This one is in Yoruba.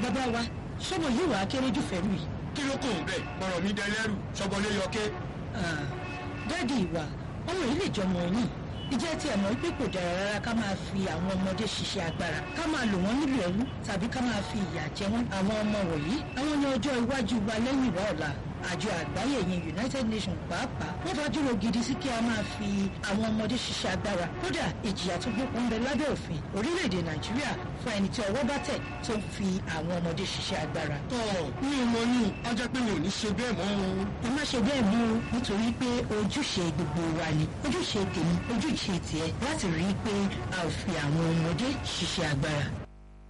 bàbá wa sọmọ yìí wàá kéré jù fẹ́rù yìí. kí ló kò ń bẹ̀ ọ̀rọ̀ mi dẹlẹ́rù sọgbọ́lé yọké. dáàdi ìwà ọmọ yìí lè jọmọ yín ìjẹ́ tí ẹ̀ mọ̀ wípé kò dára rárá ká máa fi àwọn ọmọdé ṣiṣẹ́ agbára ká máa lò wọ́n nílò ẹrú tàbí ká máa fi ìyà jẹ wọ́n àwọn ọmọ wọ̀nyí àwọn ní ọjọ́ iwájú wa lẹ́yìn ìwà ọ̀la àjọ àgbáyé yẹn united nations pàápàá wọ́n fàdúró gidi sí kí a máa fi àwọn ọmọdé ṣiṣẹ́ agbára kódà ìjìyà tó gbókun ń bẹ lábẹ́ òfin orílẹ̀-èdè nàìjíríà fún ẹni tí ọwọ́ bá tẹ̀ tó ń fi àwọn ọmọdé ṣiṣẹ́ agbára. tọ́ ní ìmọ̀ ní ọjọ́ pé mi ò ní ṣe bẹ́ẹ̀ mọ́ o. ẹ má ṣe bẹ́ẹ̀ mú o nítorí pé ojúṣe gbogbo wa ni ojúṣe tèmi ojúṣe tiẹ̀ láti rí i pé a ò fi àwọn ọmọdé ṣiṣẹ́ agbára.